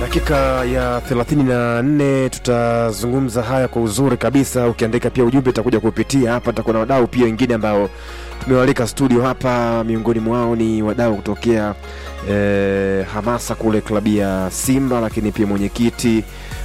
dakika ya 34 tutazungumza haya kwa uzuri kabisa. Ukiandika pia ujumbe utakuja kupitia hapa, tutakuwa na wadau pia wengine ambao tumewalika studio hapa. Miongoni mwao ni wadau kutokea eh, hamasa kule klabu ya Simba, lakini pia mwenyekiti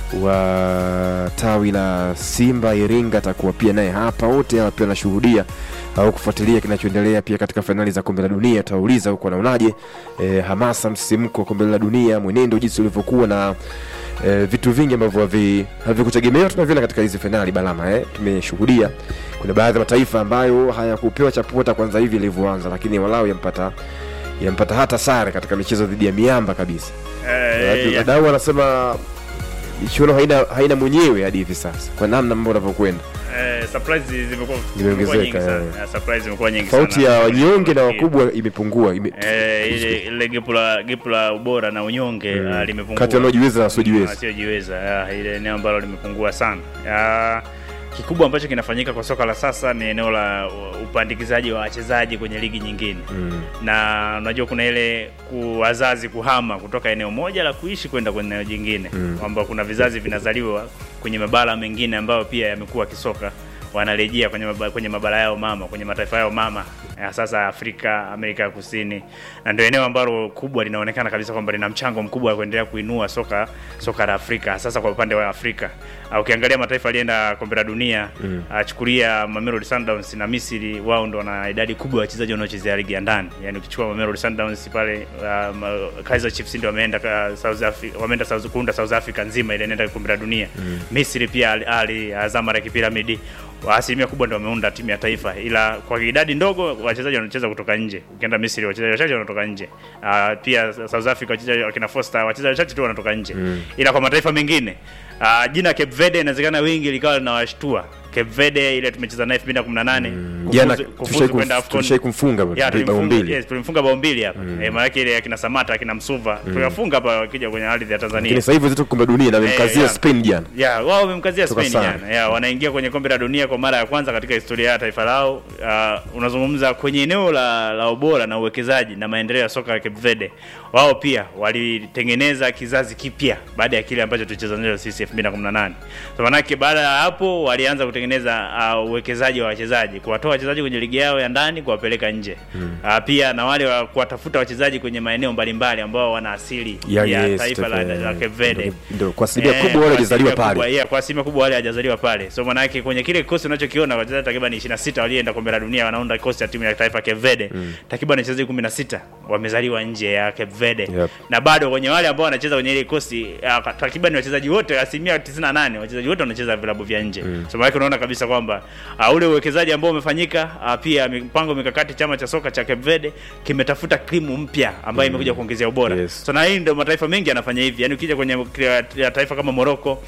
wa tawi la Simba Iringa atakuwa pia naye hapa. Wote hawa pia wanashuhudia au kufuatilia kinachoendelea pia katika fainali za kombe la dunia. Tutauliza huko anaonaje eh, hamasa, msisimko wa kombe la dunia, mwenendo jinsi ulivyokuwa na eh, vitu vingi ambavyo havi- havikutegemewa tunaviona katika hizi fainali balama eh. Tumeshuhudia kuna baadhi ya mataifa ambayo hayakupewa chapota kwanza hivi ilivyoanza, lakini walau yampata yampata hata sare katika michezo dhidi ya miamba kabisa. Eh, ya- Wadau wanasema michuano haina haina mwenyewe hadi hivi sasa, kwa namna mambo yanavyokwenda. eh, surprise zimekuwa Zimeongezeka, zimekuwa nyingi sana. eh. Eh, surprise zimekuwa nyingi Tofauti sana. ya wanyonge na wakubwa imepungua ime, Eh, ile ile gepu la gepu la ubora na unyonge Mm. ah, limepungua kati ya wanaojiweza na wasiojiweza. wasiojiweza ah, ile eneo ambalo limepungua sana Ah, kikubwa ambacho kinafanyika kwa soka la sasa ni eneo la uh, upandikizaji wa wachezaji kwenye ligi nyingine Mm. na unajua kuna ile ku- wazazi kuhama kutoka eneo moja la kuishi kwenda kwenye eneo jingine Mm. kwamba kuna vizazi vinazaliwa kwenye mabara mengine ambayo pia yamekuwa kisoka wanarejea kwenye mabara, kwenye mabara yao mama kwenye mataifa yao mama ya sasa Afrika, Amerika ya Kusini, na ndio eneo ambalo kubwa linaonekana kabisa kwamba lina mchango mkubwa wa kuendelea kuinua soka soka la Afrika, sasa kwa upande wa Afrika. Uh, ukiangalia mataifa alienda kombe la dunia Mm. achukulia Mamelodi Sundowns na Misri, wao ndo wana idadi kubwa ya wachezaji wanaochezea ligi ya ndani. Yani ukichukua Mamelodi Sundowns pale, um, uh, Kaizer Chiefs ndio wameenda ka- South Africa, wameenda South kuunda South Africa nzima ile inaenda kombe la dunia. Misri pia Al Ahly, uh, Zamalek Pyramid wa asilimia kubwa ndio wameunda timu ya taifa, ila kwa idadi ndogo wachezaji wanacheza kutoka nje. Ukienda Misri wachezaji wachache wanatoka nje. Uh, pia South Africa wachezaji wakina Foster wachezaji wachache tu wanatoka nje Mm. ila kwa mataifa mengine uh, jina Cape Verde inawezekana wingi likawa linawashtua. Cape Verde ile tumecheza naye 2018 Jana kufuzu- kufuzu tushai kwenda kumf- AFCON. tushai kumfunga Ya, bao tulimfunga, mbili. yes, tulimfunga bao mbili hapa mm. E, maanake ile akina Samata akina Msuva tuliwafunga hapa wakija kwenye ardhi ya Tanzania Lakini sasa hivi zetu kombe la dunia na wamemkazia yeah. Spain jana. ya wao wamemkazia Toka Spain sare. jana. Ya wanaingia kwenye kombe la dunia kwa mara ya kwanza katika historia ya taifa lao. Uh, unazungumza kwenye eneo la, la ubora na uwekezaji na maendeleo ya soka la Cape Verde. Wao pia walitengeneza kizazi kipya baada ya kile ambacho tulicheza nacho sisi 2018. So manake baada ya hapo walianza kutengeneza uh, uwekezaji wa wachezaji, kuwatoa wachezaji kwenye ligi yao ya ndani kuwapeleka nje. Uh, pia na wale wa kuwatafuta wachezaji kwenye maeneo mbalimbali ambao wana asili Ya, ya yes, taifa la, Stephen. la Cape Verde. Ndio- ndio, kwa asilimia Eh, kubwa wale kwa hawajazaliwa asilimia kubwa, pale. yeah, kwa asilimia kubwa wale hajazaliwa pale. So maana yake kwenye kile kikosi unachokiona wachezaji takriban 26 walioenda kombe la dunia wanaunda kikosi cha timu ya taifa Cape Verde. Takriban wachezaji 16 wamezaliwa nje ya Cape Verde. Yep. Na bado kwenye wale ambao wanacheza kwenye ile kikosi uh, takriban wachezaji wote asilimia 98 wachezaji wote wanacheza vilabu vya nje. So maana yake unaona kabisa kwamba uh, ule uwekezaji ambao umefanyika uh, pia mipango mikakati chama cha soka cha Cape Verde kimetafuta krimu mpya ambayo imekuja kuongezea ubora. Yes. So na hii ndio mataifa mengi yanafanya hivi. Yaani ukija kwenye ya taifa kama Morocco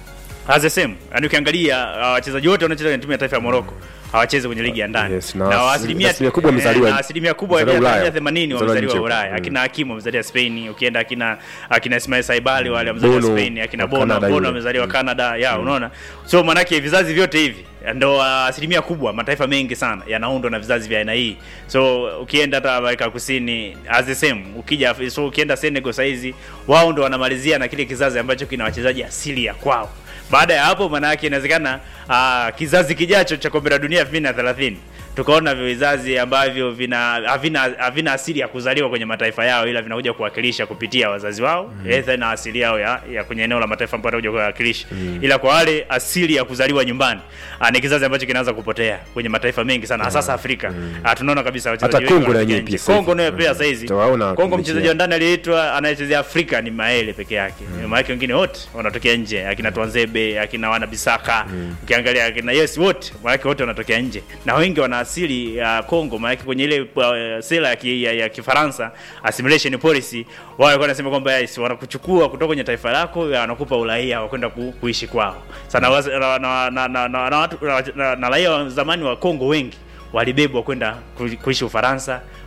as the same. Yaani ukiangalia uh, wachezaji wote wanaocheza kwenye timu ya taifa ya Morocco hawachezi kwenye ligi ya ndani. Yes, na na asi- asilimia asilimia kubwa wamezaliwa- eh, na asilimia kubwa ya wamezaliwa Ulaya. 80 Wamezaliwa wamezaliwa nje. Ulaya. Mm. Akina Hakim wamezaliwa Spain, ukienda akina akina Ismail Saibali wale wamezaliwa Bono, Spain, akina wa Bono, Canada Bono yule. wamezaliwa Canada. Ya, unaona? So manake vizazi vyote hivi ndo uh, asilimia kubwa mataifa mengi sana yanaundwa na vizazi vya aina hii. So ukienda hata Amerika Kusini as the same, ukija so ukienda Senegal saizi wao ndo wanamalizia na kile kizazi ambacho kina wachezaji asili ya kwao. Baada ya hapo, maana yake inawezekana uh, kizazi kijacho cha kombe la dunia 2030 tukaona vizazi ambavyo vina havina havina asili ya kuzaliwa kwenye mataifa yao, ila vinakuja kuwakilisha kupitia wazazi wao mm. either na asili yao ya, ya kwenye eneo la mataifa ambayo wanakuja kuwakilisha mm. ila kwa wale asili ya kuzaliwa nyumbani ah, ni kizazi ambacho kinaanza kupotea kwenye mataifa mengi sana hasa mm. Afrika mm. tunaona kabisa wachezaji Hata wengi Kongo na wanatokea yenyewe nje. pia sasa Kongo hivi. nayo pia Mm. sasa hizi Utawaona Kongo mechi mchezaji yao. wa ndani aliyeitwa anayechezea Afrika ni Maele peke yake mm. maana wengine wote wanatokea nje akina Twanzebe akina wana Bisaka ukiangalia akina yes wote maana wote wanatokea nje na wengi wana asili ya Kongo maana kwenye ile uh, sera ya, ki, ya, ya Kifaransa assimilation policy wao walikuwa wanasema kwamba yes, wanakuchukua kutoka kwenye taifa lako ya, wanakupa uraia wa kwenda ku, kuishi kwao sana waz- na, na, na, na, na, na, watu- na, na, na raia wa zamani wa Kongo wengi walibebwa kwenda ku- kuishi Ufaransa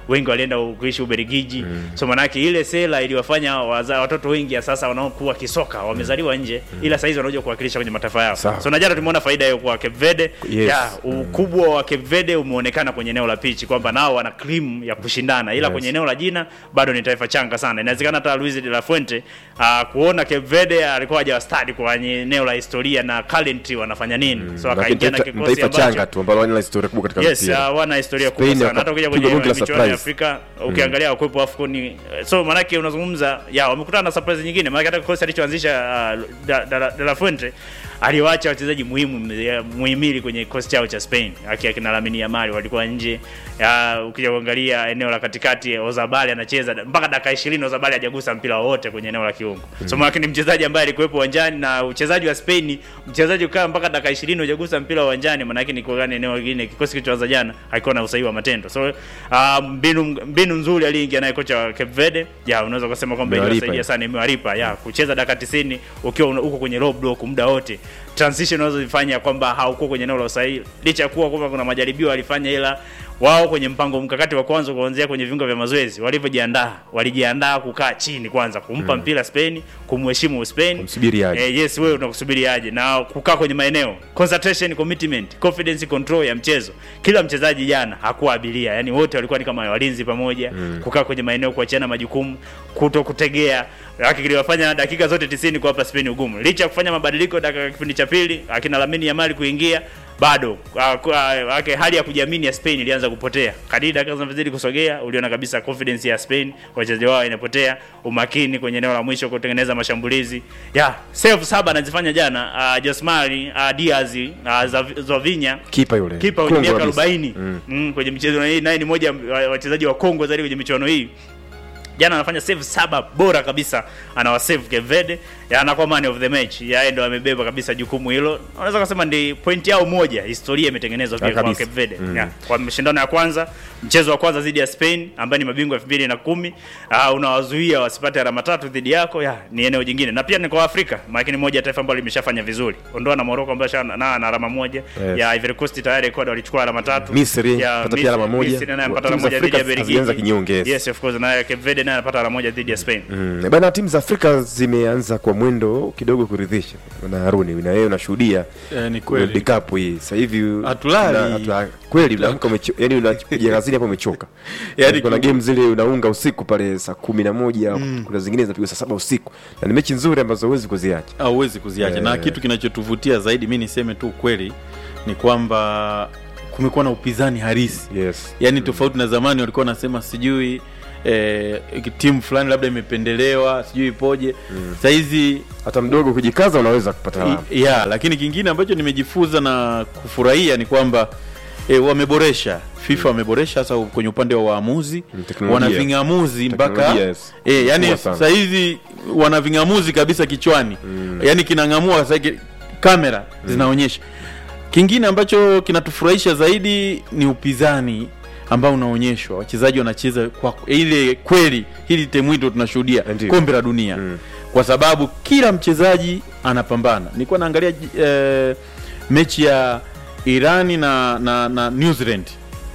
wengi walienda kuishi Ubelgiji so manake ile sera iliwafanya waza, watoto wengi ya sasa wanaokuwa kisoka wamezaliwa nje ila saizi wanakuja kuwakilisha kwenye mataifa yao Sawa. so na jana tumeona faida hiyo kwa Cape Verde Yes. ya ukubwa wa Cape Verde umeonekana kwenye eneo la pitch kwamba nao wana cream ya kushindana ila Yes. kwenye eneo la jina bado ni taifa changa sana inawezekana hata Luis de la Fuente uh, kuona Cape Verde alikuwa hajawastadi kwenye eneo la historia na current wanafanya nini so Lakini akaingia na taifa- kikosi taifa ambacho changa tu ambalo halina historia kubwa katika yes mpira. uh, wana historia kubwa Spain sana hata ukija wakapigwa kwenye bonge la michuano ya surprise. Afrika ukiangalia wakwepo AFCON so manake unazungumza ya wamekutana na surprise nyingine maana hata kikosi alichoanzisha uh, da, da, de la Fuente aliwaacha wachezaji muhimu ya- muhimili kwenye kikosi chao cha Spain aki akina Lamine Yamal walikuwa nje ya, ukija kuangalia eneo la katikati Ozabali anacheza mpaka dakika 20 Ozabali hajagusa mpira wowote kwenye eneo la kiungo so maana ni mchezaji ambaye alikuwepo uwanjani na uchezaji wa Spain mchezaji ukaa mpaka dakika 20 hujagusa mpira uwanjani maana yake ni kwa gani eneo lingine kikosi kilichoanza jana haikuwa na usahihi wa matendo so uh, mbinu mbinu nzuri aliingia naye kocha wa Cape Verde ya unaweza kusema kwamba Imewalipa iliwasaidia hiyo. sana imewalipa ya kucheza dakika 90 ukiwa una- uko kwenye low block muda wote transition unazozifanya kwamba haukuwa kwenye eneo la usahihi licha ya kuwa kwamba kuna majaribio walifanya ila wao kwenye mpango mkakati wa kwanza kuanzia kwenye viunga vya mazoezi walivyojiandaa walijiandaa kukaa chini kwanza kumpa mpira Spain kumheshimu Spain Kumsubiri aje. eh, yes wewe unakusubiri aje na kukaa kwenye maeneo concentration commitment confidence control ya mchezo kila mchezaji jana hakuwa abiria yani wote walikuwa ni kama walinzi pamoja kukaa kwenye maeneo kuachiana majukumu kuto kutegea haki kiliwafanya dakika zote 90 kuwapa Spain ugumu licha ya kufanya mabadiliko dakika kipindi cha pili akina Lamine Yamal kuingia bado ah, kwa- ah, ake hali ya kujiamini ya Spain ilianza kupotea. Kadiri dakika zinavyozidi kusogea, uliona kabisa confidence ya Spain, wachezaji wao inapotea, umakini kwenye eneo la mwisho kutengeneza mashambulizi. Ya, save saba anazifanya jana uh, Josmari uh, Diaz uh, Zovinya kipa yule kipa mwenye Kongo miaka kabisa. 40 mm. kwenye michezo hii naye ni moja wa wachezaji wa Kongo zaidi kwenye michuano hii jana anafanya save saba bora kabisa anawasave Cape Verde ya anakuwa man of the match yaye ndo amebeba kabisa jukumu hilo unaweza kusema ndi point yao moja historia imetengenezwa pia Ah, kwa kabisa. Cape Verde Mm. ya, kwa mashindano ya kwanza mchezo wa kwanza dhidi ya Spain ambaye ni mabingwa 2010 uh, unawazuia wasipate alama tatu dhidi yako ya ni eneo jingine na pia ni kwa Afrika maana ni moja ya taifa ambalo limeshafanya vizuri ondoa na Morocco ambayo shana na, na alama moja Yes. ya Ivory Coast tayari Ecuador walichukua alama tatu Misri, ya pata pia alama moja. Misri naye anapata Timu alama za moja dhidi ya Afrika hazijaanza Belgiji kinyonge, yes. yes of course naye Cape Verde naye anapata alama moja dhidi ya Spain Mm. Bana, timu za Afrika zimeanza kwa mwendo kidogo kuridhisha. Na Haruni, na wewe unashuhudia Eh, ni World kweli Cup hii sasa hivi Hatulali. una- hatu- kweli unaamka umecho- yani unapiga kazini hapo umechoka. Yaani kuna kiu- game zile unaunga usiku pale saa kumi na moja kuna zingine zinapigwa saa saba usiku na ni mechi nzuri ambazo huwezi kuziacha. hauwezi kuziacha Eh. na kitu kinachotuvutia zaidi mi niseme tu ukweli ni kwamba kumekuwa na upinzani harisi Yes. yaani tofauti na zamani walikuwa wanasema sijui eh, timu fulani labda imependelewa sijui ipoje mm. sahizi Hata mdogo kujikaza unaweza kupata alama. I- ya lakini kingine ambacho nimejifunza na kufurahia ni kwamba e, wameboresha FIFA wameboresha hasa kwenye upande wa waamuzi Mm, teknolojia. wana ving'amuzi mpaka Teknolojia, yes. e, yani Kubwa sana. sasa hizi wana ving'amuzi kabisa kichwani mm. yani kinang'amua sasa ki- kamera zinaonyesha kingine ambacho kinatufurahisha zaidi ni upinzani ambao unaonyeshwa wachezaji wanacheza kwa ile kweli hili temwito tunashuhudia Ndiyo. kombe la dunia Mm. kwa sababu kila mchezaji anapambana nilikuwa naangalia eh, mechi ya irani na, na, na new zealand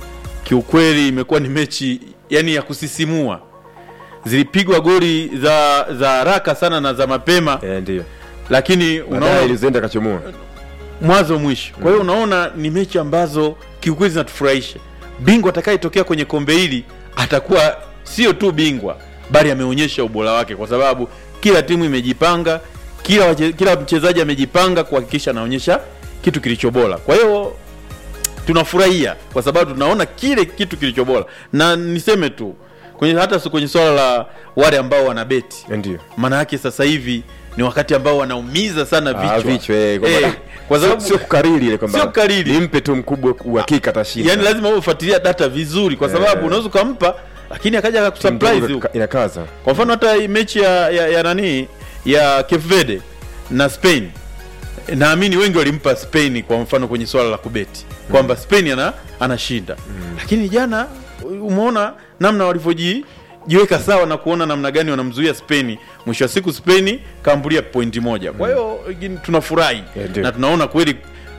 kiukweli imekuwa ni mechi yani ya kusisimua zilipigwa goli za za haraka sana na za mapema Eh, ndio. lakini Baadaye unaona ilizoenda kachomoa. mwanzo mwisho kwa hiyo unaona ni mechi ambazo kiukweli zinatufurahisha bingwa atakayetokea kwenye kombe hili atakuwa sio tu bingwa bali ameonyesha ubora wake kwa sababu kila timu imejipanga kila wache, kila mchezaji amejipanga kuhakikisha anaonyesha kitu kilicho bora kwa hiyo tunafurahia kwa sababu tunaona kile kitu kilicho bora na niseme tu kwenye hata su- kwenye swala la wale ambao wanabeti Eh, Ndio. maana yake sasa hivi ni wakati ambao wanaumiza sana Ah, vichwa, vichwa, eh, kwamba- Eh, kwa sababu sio kukariri ile kwamba Sio kukariri. nimpe tu mkubwa uhakika atashinda. yani lazima uwe ufuatilia data vizuri kwa sababu Eh. unaweza ukampa lakini akaja Timu akakusurprise ndogo huko. inakaza. kwa mfano hata hii mechi ya, ya, ya nani ya Cape Verde na Spain naamini wengi walimpa Spain kwa mfano kwenye swala la kubeti kwamba Spain ana anashinda lakini jana umeona namna walivyoji jiweka sawa na kuona namna gani wanamzuia Spain. Mwisho wa siku Spain kaambulia pointi moja. Kwa hiyo mm. tunafurahi Yeah, ndio. na tunaona kweli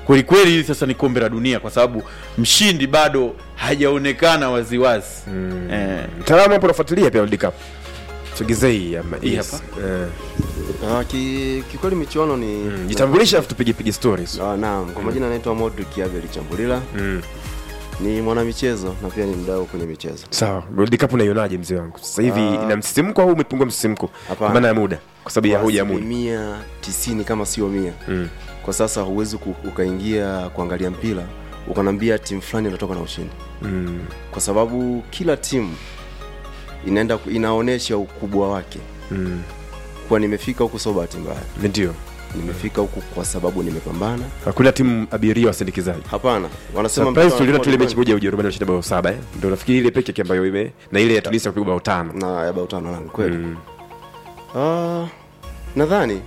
kweli kweli hili sasa ni kombe la dunia kwa sababu mshindi bado hajaonekana waziwazi mm. eh, Mtaalamu hapo unafuatilia pia World Cup. Sogezea hii ama Hii yes. hapa? Eh, Ah, ki, kikweli michuano ni mm, jitambulishe afu tupige pige stories. Ah, naam, kwa majina anaitwa Modric Abel Chambulila, Mm. ni mwanamichezo na pia ni mdau kwenye michezo. Sawa, World Cup unaionaje mzee wangu? Sasa hivi Ah. ina msisimko au umepungua msisimko? Kwa Hapana. maana ya muda, kwa sababu ya Kwa hoja ya muda. asilimia tisini kama sio mia Mm. kwa sasa huwezi ku- ukaingia kuangalia mpira ukanambia timu fulani inatoka na ushindi, Mm. kwa sababu kila timu inaenda ku- inaonyesha ukubwa wake. Mm. Kuwa nimefika huku sio bahati mbaya, Ndio. nimefika huku kwa sababu nimepambana. Hakuna timu abiria wasindikizaji. Hapana, wanasema Surprise mpira tuliona tu ile unakuwa mechi moja ya Ujerumani washinda bao saba eh. Ndio nafikiri ile pekee yake ambayo ime na ile ya Tunisia kupigwa bao tano. na ya bao tano nani kweli Mm. Ah, nadhani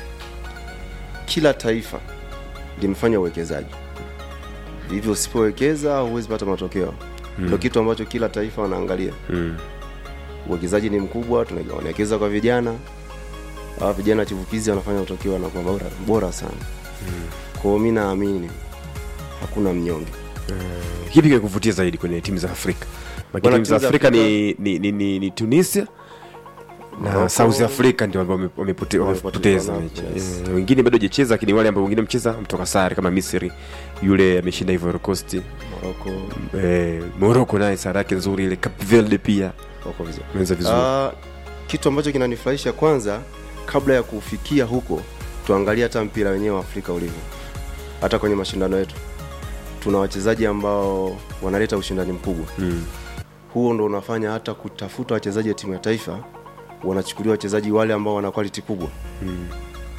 kila taifa limefanya uwekezaji, hivyo usipowekeza huwezi pata matokeo. Ndio kitu ambacho kila taifa wanaangalia. Mm. Uwekezaji ni mkubwa, tuna- wanawekeza kwa vijana. Hawa vijana chipukizi wanafanya matokeo wanakuwa bora, bora sana. Kwa hiyo mi naamini hakuna mnyonge. Kipi kikuvutia zaidi kwenye timu za Afrika? Maana Bwana, timu za timu za Afrika Afrika- ni, ni, ni, ni, ni Tunisia na Morocco. South Africa ndio ambao wame- wamepote- wamepoteza Wamepoteza na- mechi. yes. Eh, Wengine bado hajacheza lakini wale ambao wengine mcheza mtoka sare kama Misri yule ameshinda Ivory Coast. Morocco Eh, Morocco naye sare yake nzuri ile Cape Verde pia wako vizuri. ameweza vizuri. Ah, kitu ambacho kinanifurahisha kwanza, kabla ya kufikia huko, tuangalie hata mpira wenyewe wa Afrika ulivyo. Hata kwenye mashindano yetu tuna wachezaji ambao wanaleta ushindani mkubwa. Mm. Huo ndo unafanya hata kutafuta wachezaji wa timu ya taifa wanachukuliwa wachezaji wale ambao wana quality kubwa, Mm.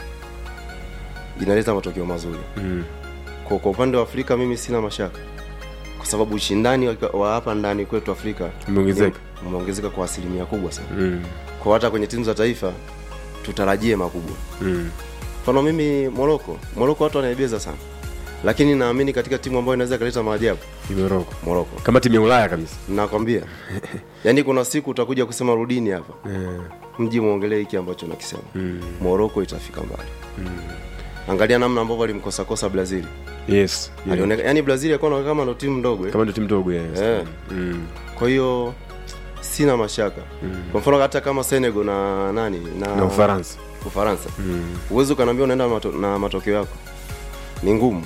inaleta matokeo mazuri. Mm. Kwa, kwa upande wa Afrika mimi sina mashaka, kwa sababu ushindani wa- wa hapa ndani kwetu Afrika Umeongezeka. ni- umeongezeka kwa asilimia kubwa sana. Mm. Kwa hata kwenye timu za taifa tutarajie makubwa. Mm. Mfano mimi Moroko, Moroko watu wanaibeza sana, lakini naamini katika timu ambayo inaweza ikaleta maajabu Ni Morocco. Moroko, Kama timu ya Ulaya kabisa. nakwambia. Yaani kuna siku utakuja kusema rudini hapa Eh. mji muongelee hiki ambacho nakisema. Mm. Moroko itafika mbali. Angalia namna ambavyo alimkosa kosa Brazil. Yes. Yeah. Alioneka, yani Brazil alikuwa kama ndo timu ndogo eh. Kama ndio timu ndogo yes. Eh. Mm. Kwa hiyo sina mashaka. Kwa mfano hata kama Senegal na nani na, Na Ufaransa. Ufaransa. Mm. Uwezo ukaniambia unaenda mato, na matokeo yako ni ngumu.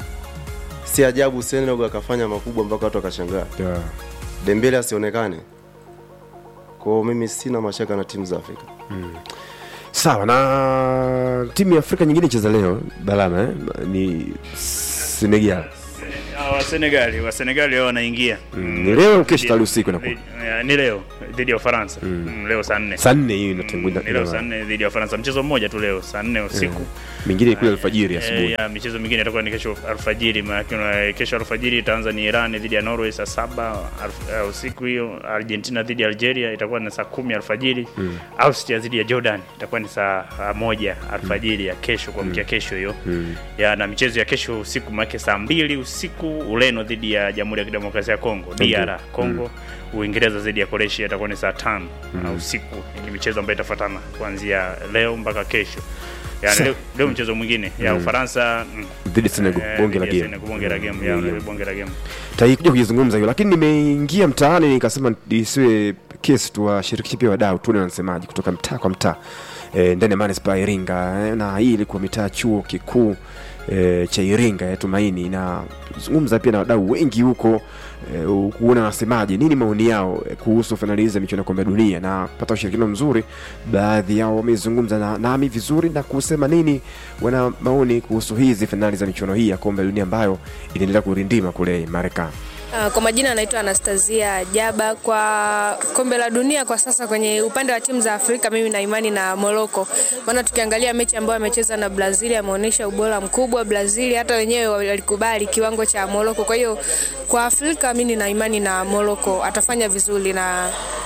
Si ajabu Senegal akafanya makubwa mpaka watu wakashangaa. Yeah. Dembele asionekane. Kwa hiyo mimi sina mashaka na timu za Afrika. Sawa na timu ya Afrika nyingine cheza leo Balama eh? ni Senegal. Ah, wa Senegali wa Senegali wao wanaingia Mm. Ni leo au kesho tali usiku inakuwa. Eh, ni leo dhidi ya Ufaransa Mm, leo saa nne Saa nne hiyo Mm, inatengwa ni leo saa nne dhidi ya Ufaransa, mchezo mmoja tu leo saa nne usiku. mingine kule alfajiri Eh, asubuhi. ya michezo mingine itakuwa ni kesho alfajiri, maana kesho alfajiri itaanza ni Iran dhidi ya Norway saa saba alf- eh, usiku hiyo. Argentina dhidi ya Algeria itakuwa ni saa kumi alfajiri. Austria dhidi ya Jordan itakuwa ni saa ah, moja alfajiri ya kesho kuamkia kesho hiyo ya na michezo ya kesho usiku make saa mbili usiku Ureno dhidi ya Jamhuri ya Kidemokrasia ya Kongo DR Kongo Uingereza dhidi ya Croatia itakuwa ni saa tano na usiku. Ni michezo ambayo itafuatana kuanzia leo mpaka kesho. Yani leo, leo mchezo mwingine ya Ufaransa mm, Dhidi ya Senegal eh, bonge la dhidi ya game. Senegal, bonge la game ya Yeah. bonge la game. Taikuja kujizungumza hiyo lakini nimeingia mtaani nikasema isiwe kesi tuwashirikishe pia wadau tuone wanasemaje kutoka mtaa kwa mtaa e, ndani ya manispaa ya Iringa e, na hii ilikuwa mitaa chuo kikuu e, cha Iringa ya Tumaini na zungumza pia na wadau wengi huko e, kuona wanasemaje nini maoni yao e, kuhusu fainali hizi za michuano ya kombe la dunia na kupata ushirikiano mzuri. Baadhi yao wamezungumza na nami vizuri na kusema nini wana maoni kuhusu hizi fainali za michuano hii ya kombe la dunia ambayo inaendelea kurindima kule Marekani. Uh, kwa majina anaitwa Anastasia Jaba. Kwa kombe la dunia kwa sasa, kwenye upande wa timu za Afrika, mimi na imani na Morocco, maana tukiangalia mechi ambayo amecheza na Brazil ameonyesha ubora mkubwa. Brazil hata wenyewe walikubali kiwango cha Morocco. Kwa hiyo kwa Afrika mimi nina imani na Morocco atafanya vizuri, na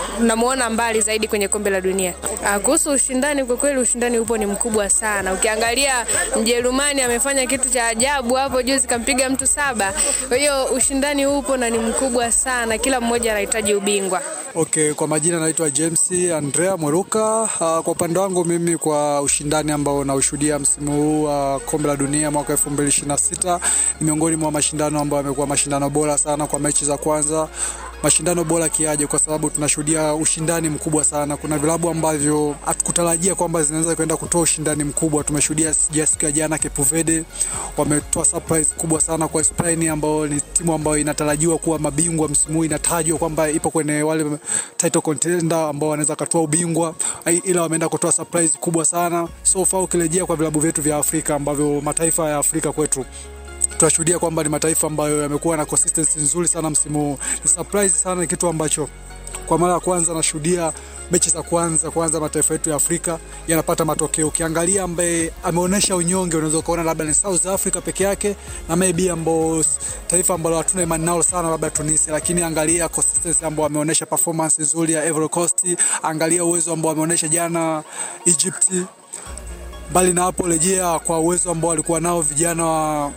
namuona mbali zaidi kwenye kombe la dunia. Ah, Kuhusu ushindani, kwa kweli ushindani upo ni mkubwa sana. Ukiangalia Mjerumani amefanya kitu cha ajabu hapo juzi, kampiga mtu saba. Kwa hiyo ushindani upo na ni mkubwa sana, kila mmoja anahitaji ubingwa. Okay, kwa majina naitwa James Andrea Mweruka. Uh, kwa upande wangu mimi kwa ushindani ambao naushuhudia msimu huu wa uh, kombe la dunia mwaka 2026 ni miongoni mwa mashindano ambayo yamekuwa mashindano bora sana kwa mechi za kwanza mashindano bora kiaje, kwa sababu tunashuhudia ushindani mkubwa sana. Kuna vilabu ambavyo hatukutarajia kwamba zinaweza kwenda kutoa ushindani mkubwa. Tumeshuhudia sija siku ya jana Cape Verde wametoa surprise kubwa sana kwa Spain, ambao ni timu ambayo inatarajiwa kuwa mabingwa msimu huu, inatajwa kwamba ipo kwenye wale title contender ambao wanaweza katoa ubingwa, ai- ila wameenda kutoa surprise kubwa sana. So far ukirejea kwa vilabu vyetu vya Afrika ambavyo mataifa ya Afrika kwetu tunashuhudia kwamba ni mataifa ambayo yamekuwa na consistency nzuri sana msimu huu. Ni surprise sana, ni kitu ambacho kwa mara ya kwanza nashuhudia mechi za kwanza kwanza mataifa yetu ya Afrika yanapata matokeo. Ukiangalia ambaye ameonyesha unyonge, unaweza ukaona labda ni South Africa peke yake na maybe ambao s- taifa ambalo hatuna imani nalo sana labda Tunisia, lakini angalia consistency ambao ameonyesha performance nzuri ya Ivory Coast, angalia uwezo ambao ameonyesha jana Egypt. Mbali na hapo, rejea kwa uwezo ambao walikuwa nao vijana wa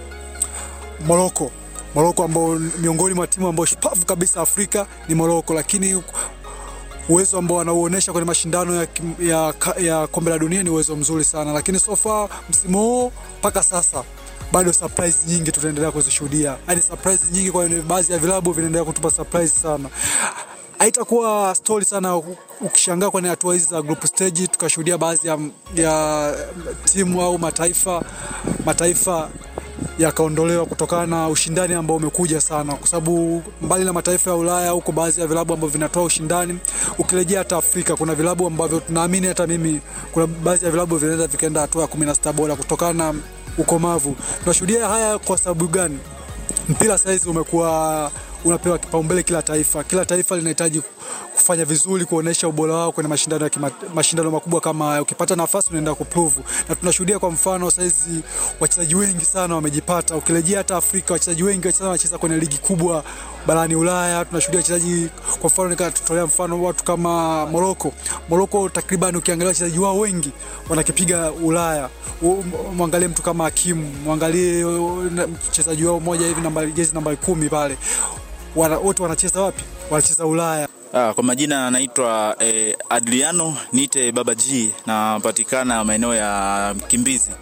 Morocco. Morocco ambao miongoni mwa timu ambao shupavu kabisa Afrika ni Morocco, lakini uwezo ambao wanauonyesha kwenye mashindano ya, kim- ya, ka- ya kombe la dunia ni uwezo mzuri sana, lakini so far msimu huu mpaka sasa bado surprise nyingi tutaendelea kuzishuhudia, yaani surprise nyingi kwa baadhi ya vilabu vinaendelea kutupa surprise sana. Haitakuwa story sana u- ukishangaa kwenye hatua hizi za group stage, tukashuhudia baadhi ya, ya timu au mataifa mataifa yakaondolewa kutokana na ushindani ambao umekuja sana, kwa sababu mbali na mataifa ya Ulaya huko baadhi ya vilabu ambavyo vinatoa ushindani, ukirejea hata Afrika kuna vilabu ambavyo tunaamini, hata mimi, kuna baadhi ya vilabu vinaweza vikaenda hatua ya 16 bora kutokana na ukomavu. Tunashuhudia haya kwa sababu gani? mpira saizi umekuwa unapewa kipaumbele kila taifa. Kila taifa linahitaji kufanya vizuri, kuonesha ubora wao kwenye mashindano ya kima, mashindano makubwa kama haya. Ukipata nafasi unaenda kuprove, na tunashuhudia kwa mfano saizi wachezaji wengi sana wamejipata. Ukirejea hata Afrika, wachezaji wengi wachezaji wanacheza kwenye ligi kubwa barani Ulaya. Tunashuhudia wachezaji, kwa mfano nikatutolea mfano watu kama Morocco. Morocco takriban ukiangalia wachezaji wao wengi wanakipiga Ulaya. U- Mwangalie mtu kama Hakim, mwangalie uh, na- mchezaji wao mmoja hivi nambari jezi nambari kumi pale, Wana- wote wanacheza wapi? Wanacheza Ulaya. Ah, kwa majina anaitwa eh, Adriano Nite Baba G napatikana maeneo ya Mkimbizi.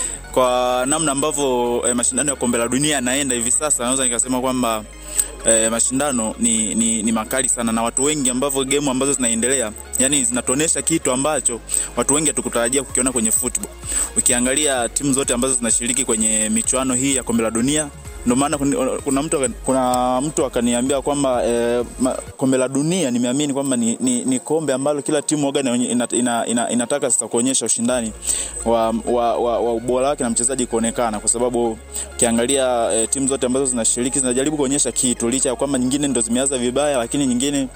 Kwa namna ambavyo eh, mashindano ya kombe la dunia yanaenda hivi sasa, naweza nikasema kwamba eh, mashindano ni, ni, ni makali sana na watu wengi ambavyo gemu ambazo zinaendelea yani zinatuonesha kitu ambacho watu wengi hatukutarajia kukiona kwenye football. Ukiangalia timu zote ambazo zinashiriki kwenye michuano hii ya kombe la dunia ndio maana kun- kuna mtu aka- kuna mtu akaniambia kwamba eh, ma- kombe la dunia nimeamini kwamba ni, ni, ni kombe ambalo kila timu waga ina, ina, ina, ina, inataka sasa kuonyesha ushindani wa, wa, wa, wa ubora wake na mchezaji kuonekana, kwa sababu ukiangalia eh, timu zote ambazo zinashiriki zinajaribu kuonyesha kitu, licha ya kwamba nyingine ndo zimeanza vibaya, lakini nyingine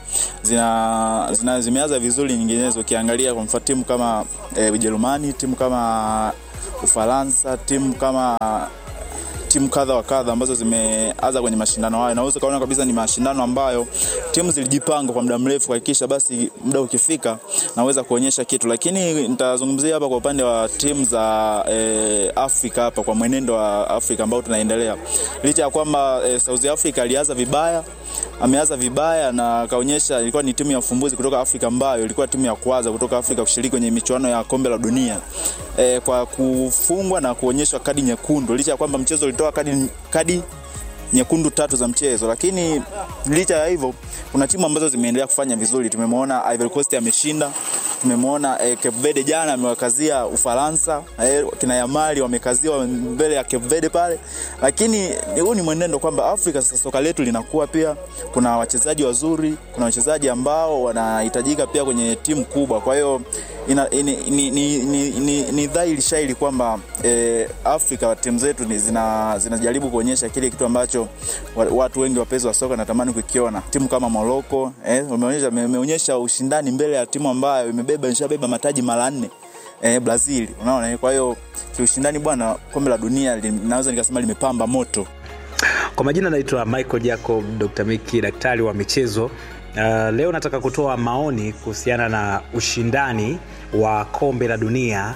zina, zina zimeanza vizuri nyinginezo. Ukiangalia kwa mfano timu kama eh, Ujerumani, timu kama Ufaransa, timu kama timu kadha wa kadha ambazo zimeanza kwenye mashindano hayo, naweza kaona kabisa ni mashindano ambayo timu zilijipanga kwa muda mrefu kuhakikisha basi muda ukifika naweza kuonyesha kitu, lakini nitazungumzia hapa kwa upande wa timu za eh, Afrika hapa kwa mwenendo wa Afrika ambao tunaendelea, licha ya kwamba eh, South Africa alianza vibaya ameanza vibaya na akaonyesha ilikuwa ni timu ya ufumbuzi kutoka Afrika ambayo ilikuwa timu ya kwanza kutoka Afrika kushiriki kwenye michuano ya kombe la dunia e, kwa kufungwa na kuonyeshwa kadi nyekundu, licha ya kwamba mchezo ulitoa kadi, kadi nyekundu tatu za mchezo, lakini licha ya hivyo kuna timu ambazo zimeendelea kufanya vizuri. Tumemwona Ivory Coast ameshinda, tumemwona eh, Cape Verde jana amewakazia Ufaransa, eh, kina Yamali wamekaziwa mbele ya Cape Verde pale, lakini huu ni mwenendo kwamba Afrika sasa soka letu linakuwa pia, kuna wachezaji wazuri, kuna wachezaji ambao wanahitajika pia kwenye timu kubwa, kwa hiyo ina, ni, ni, ni, ni, ni, ni dhahiri shairi kwamba eh, Afrika timu zetu ni zina, zinajaribu kuonyesha kile kitu ambacho wa- watu wengi wapenzi wa soka natamani kukiona. Timu kama Morocco eh, wameonyesha imeonyesha ushindani mbele ya timu ambayo imebeba ishabeba mataji mara nne eh, Brazil, unaona. eh, Kwa hiyo kiushindani bwana, kombe la dunia li- naweza nikasema limepamba moto. Kwa majina naitwa Michael Jacob Dr. Miki, daktari wa michezo Uh, leo nataka kutoa maoni kuhusiana na ushindani wa kombe la dunia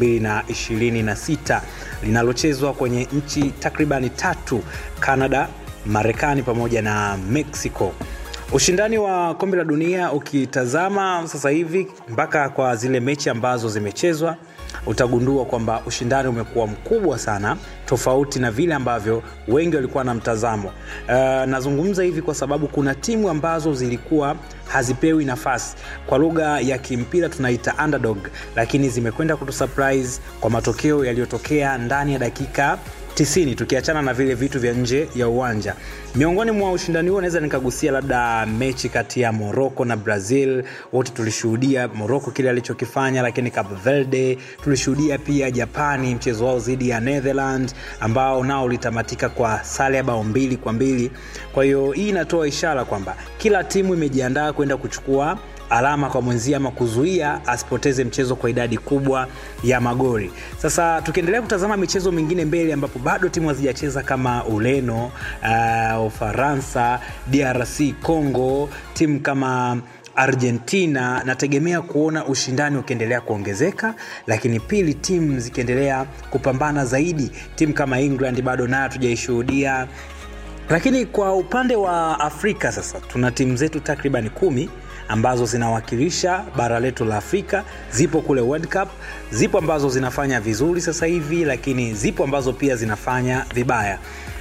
2026 linalochezwa kwenye nchi takribani tatu Canada, Marekani pamoja na Mexico. Ushindani wa kombe la dunia ukitazama sasa hivi mpaka kwa zile mechi ambazo zimechezwa utagundua kwamba ushindani umekuwa mkubwa sana tofauti na vile ambavyo wengi walikuwa na mtazamo uh, nazungumza hivi kwa sababu kuna timu ambazo zilikuwa hazipewi nafasi kwa lugha ya kimpira tunaita underdog lakini zimekwenda kutusurprise kwa matokeo yaliyotokea ndani ya dakika 90 tukiachana na vile vitu vya nje ya uwanja miongoni mwa ushindani huo naweza nikagusia labda mechi kati ya morocco na brazil wote tulishuhudia morocco kile alichokifanya lakini cape verde tulishuhudia pia japani mchezo wao dhidi ya netherland ambao nao ulitamatika kwa sare ya bao mbili kwa mbili kwa hiyo hii inatoa ishara kwamba kila timu imejiandaa kwenda kuchukua alama kwa mwenzie ama kuzuia asipoteze mchezo kwa idadi kubwa ya magori sasa tukiendelea kutazama michezo mingine mbele ambapo bado timu hazijacheza kama ureno uh, ufaransa drc congo timu kama argentina nategemea kuona ushindani ukiendelea kuongezeka lakini pili timu zikiendelea kupambana zaidi timu kama england bado nayo hatujaishuhudia lakini kwa upande wa afrika sasa tuna timu zetu takriban kumi ambazo zinawakilisha bara letu la afrika zipo kule world cup zipo ambazo zinafanya vizuri sasa hivi lakini zipo ambazo pia zinafanya vibaya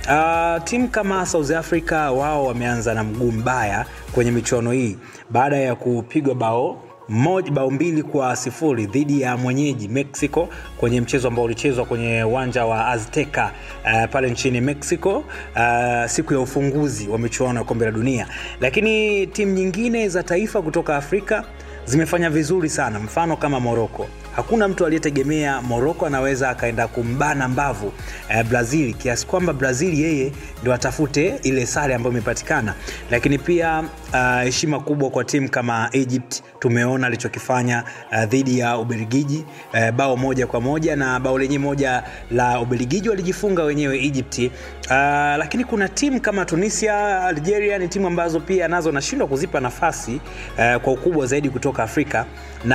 uh, timu kama south africa wao wameanza na mguu mbaya kwenye michuano hii baada ya kupigwa bao moja bao mbili kwa sifuri dhidi ya mwenyeji mexico kwenye mchezo ambao ulichezwa kwenye uwanja wa azteca uh, pale nchini mexico uh, siku ya ufunguzi wa michuano ya kombe la dunia lakini timu nyingine za taifa kutoka afrika zimefanya vizuri sana mfano kama moroko hakuna mtu aliyetegemea moroko anaweza akaenda kumbana mbavu eh, brazil kiasi kwamba brazil yeye ndo atafute ile sare ambayo imepatikana lakini pia heshima uh, kubwa kwa timu kama egypt tumeona alichokifanya uh, dhidi ya ubelgiji uh, bao moja kwa moja na bao lenye moja la ubelgiji walijifunga wenyewe egypt uh, lakini kuna timu kama tunisia algeria ni timu ambazo pia nazo nashindwa kuzipa nafasi uh, kwa ukubwa zaidi kutoka afrika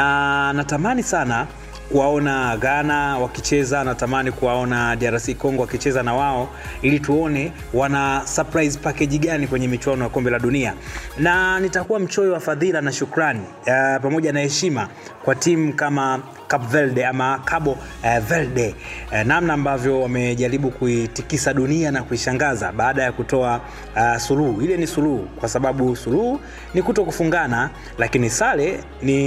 na natamani sana kuwaona ghana wakicheza natamani kuwaona drc congo wakicheza na wao ili tuone wana surprise package gani kwenye michuano ya kombe la dunia na nitakuwa mchoyo wa fadhila na shukrani uh, pamoja na heshima kwa timu kama Cape Verde ama Cabo uh, Verde uh, namna ambavyo wamejaribu kuitikisa dunia na kuishangaza baada ya kutoa uh, suluhu. Ile ni suluhu kwa sababu suluhu ni kuto kufungana, lakini sare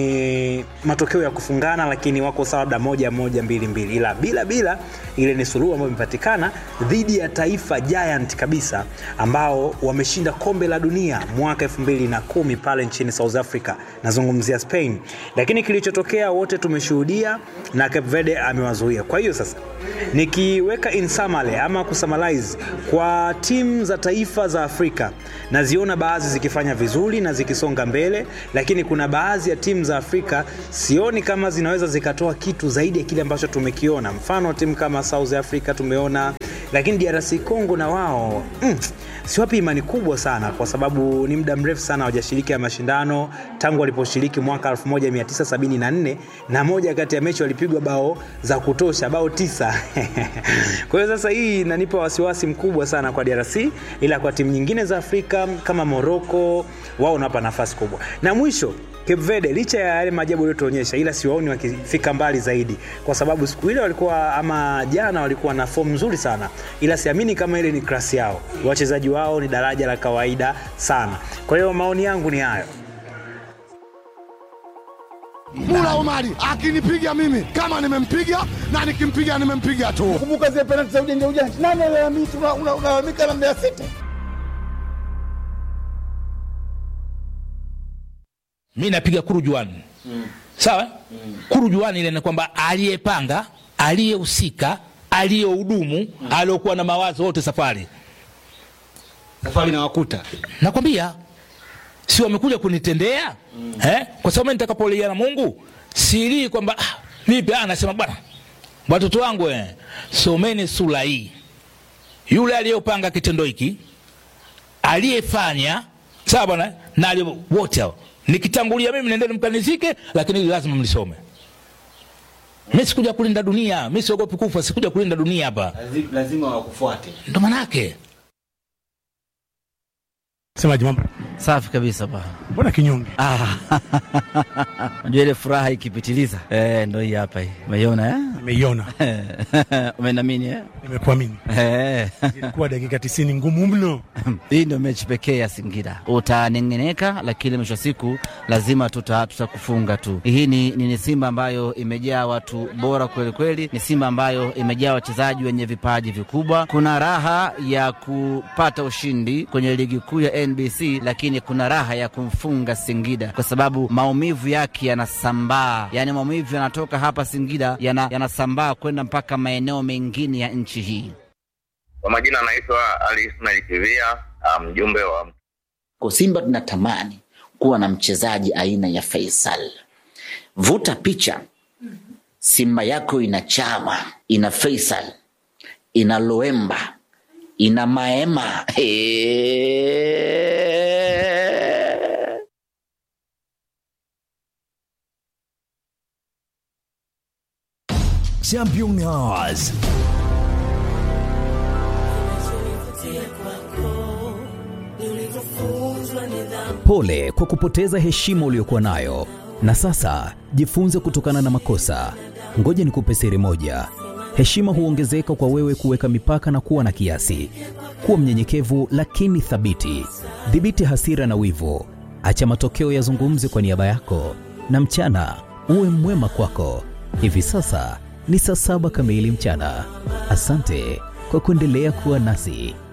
ni matokeo ya kufungana, lakini wako sawa labda moja moja mbili mbili, ila bila bila ile ni suluhu ambayo imepatikana dhidi ya taifa giant kabisa ambao wameshinda kombe la dunia mwaka 2010 pale nchini South Africa, nazungumzia Spain, lakini kilichotokea wote tumeshuhudia na Cape Verde amewazuia. Kwa hiyo sasa nikiweka in summary ama kusummarize kwa timu za taifa za Afrika naziona baadhi zikifanya vizuri na zikisonga mbele, lakini kuna baadhi ya timu za Afrika sioni kama zinaweza zikatoa kitu zaidi ya kile ambacho tumekiona. Mfano timu kama South Africa tumeona, lakini DRC Congo na wao mm, siwapi imani kubwa sana kwa sababu ni muda mrefu sana hawajashiriki ya mashindano tangu waliposhiriki mwaka 1974 na moja kati ya mechi walipigwa bao za kutosha bao tisa kwa hiyo sasa hii inanipa wasiwasi mkubwa sana kwa DRC ila kwa timu nyingine za Afrika kama Morocco wao wanapa nafasi kubwa na mwisho Cape Verde licha ya yale maajabu yaliyotuonyesha, ila siwaoni wakifika mbali zaidi, kwa sababu siku ile walikuwa ama jana walikuwa na fomu nzuri sana, ila siamini kama ile ni klasi yao. Wachezaji wao ni daraja la kawaida sana. Kwa hiyo maoni yangu ni hayo. Mula Omari akinipiga mimi kama nimempiga na nikimpiga nimempiga tu. Kumbuka zile penalti za ujanja ujanja, nani alalamika? Unalalamika na Mbeya City. mi napiga kurujuani mm. sawa mm. kurujuani ile ni kwamba aliyepanga aliyehusika aliyehudumu mm. aliyokuwa na mawazo wote safari safari nawakuta nakwambia si wamekuja kunitendea mm. eh? kwa sababu nitakapolia na mungu silii kwamba ah, vipi ah, nasema bwana watoto wangu eh, someni sura hii yule aliyopanga kitendo hiki aliyefanya sawa bwana na ali- wote hao nikitangulia mimi nendeni mkanizike lakini hili lazima mlisome mi sikuja kulinda dunia mi siogopi kufa sikuja kulinda dunia hapa lazima wakufuate ndo manake Semaji mambo safi kabisa ba mbona kinyonge Ah, unajua ile furaha ikipitiliza eh, ndo hii hapa hii umeiona eh? nimeiona umenamini eh? nimekuamini Eh. ilikuwa dakika tisini ngumu mno hii ndio mechi pekee ya Singida. Utanengeneka, lakini mwisho wa siku lazima tuta tutakufunga tu. Hii ni, ni, ni Simba ambayo imejaa watu bora kweli kweli, ni Simba ambayo imejaa wachezaji wenye vipaji vikubwa. Kuna raha ya kupata ushindi kwenye ligi kuu ya NBC, lakini kuna raha ya kumfunga Singida kwa sababu maumivu yake yanasambaa, yaani maumivu yanatoka hapa Singida yana- yanasambaa kwenda mpaka maeneo mengine ya nchi hii. Kwa majina anaitwa Ali Ismail Kivia, ah, mjumbe wa Kwa Simba tunatamani kuwa na mchezaji aina ya Faisal. Vuta picha, Simba yako ina Chama, ina Faisal, ina Loemba, ina Maema. Eeeeee. Champion Hours. Pole kwa kupoteza heshima uliyokuwa nayo, na sasa jifunze kutokana na makosa. Ngoja nikupe siri moja: heshima huongezeka kwa wewe kuweka mipaka na kuwa na kiasi. Kuwa mnyenyekevu lakini thabiti. Dhibiti hasira na wivu, acha matokeo yazungumze kwa niaba yako, na mchana uwe mwema kwako. Hivi sasa ni saa saba kamili mchana. Asante kwa kuendelea kuwa nasi.